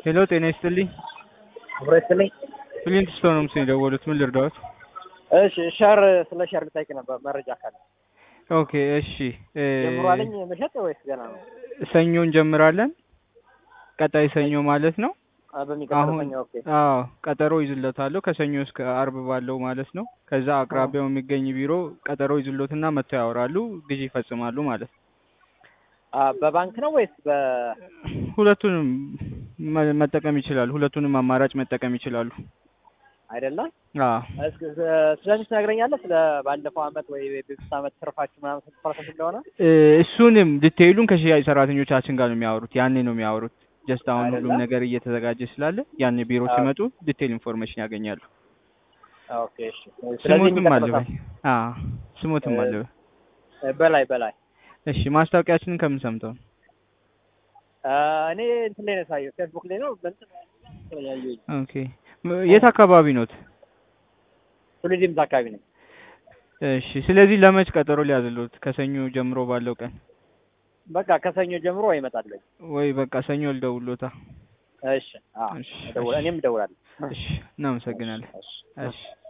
ሄሎ ጤና ይስጥልኝ። አብሮ ይስጥልኝ። ፍሊንት ስቶን ነው ምስል የደወሉት። ምን ልርዳዎት? እሺ ሸር ስለ ሸር ልጠይቅ ነበር መረጃ ካለ ኦኬ እሺ። እ፣ ጀምሯልኝ መሸጥ ወይስ ገና ነው? ሰኞ እንጀምራለን። ቀጣይ ሰኞ ማለት ነው። አ፣ በሚቀጥለው አሁን ሰኞ ኦኬ። አዎ ቀጠሮ ይዝለታለሁ ከሰኞ እስከ አርብ ባለው ማለት ነው። ከዛ አቅራቢያው የሚገኝ ቢሮ ቀጠሮ ይዝሎትና መጥተው ያወራሉ፣ ግዢ ይፈጽማሉ ማለት ነው። አ፣ በባንክ ነው ወይስ በ ሁለቱንም መ- መጠቀም ይችላሉ። ሁለቱንም አማራጭ መጠቀም ይችላሉ። አይደለም? አዎ እስኪ ስለዚህ ትነግረኛለህ? ስለ ባለፈው አመት ወይ በፊት አመት ትርፋችሁ ምናምን ስንት ፐርሰንት እንደሆነ? እ፣ እሱንም ዲቴይሉን ከሽያጭ ሰራተኞቻችን ጋር ነው የሚያወሩት። ያኔ ነው የሚያወሩት። ጀስት አሁን ሁሉም አይደለም? ነገር እየተዘጋጀ ስላለ ያኔ ቢሮ አዎ። ሲመጡ ዲቴይል ኢንፎርሜሽን ያገኛሉ። ኦኬ እሺ። ስለዚህ ስሞትም የሚቀጥለው አለ በይ። አዎ ስሞትም እ፣ አለ በይ። ሳምንት በላይ በላይ እሺ ማስታወቂያችንን ከምን ሰምተው ነው? አ፣ እኔ እንትን ላይ ነው ሳየው ፌስቡክ ላይ ነው በእንትን ያየሁኝ። ኦኬ ም- የት አካባቢ ኖት? ቱሪዝም አካባቢ ነው። እሺ ስለዚህ ለመች ቀጠሮ ሊያዝሉት? ከሰኞ ጀምሮ ባለው ቀን በቃ ከሰኞ ጀምሮ ይመጣለኝ። ወይ በቃ ሰኞ ልደውሎታ። እሺ። አዎ እሺ እደውል- እኔም እደውላለሁ። እሺ እናመሰግናለን። እሺ። እሺ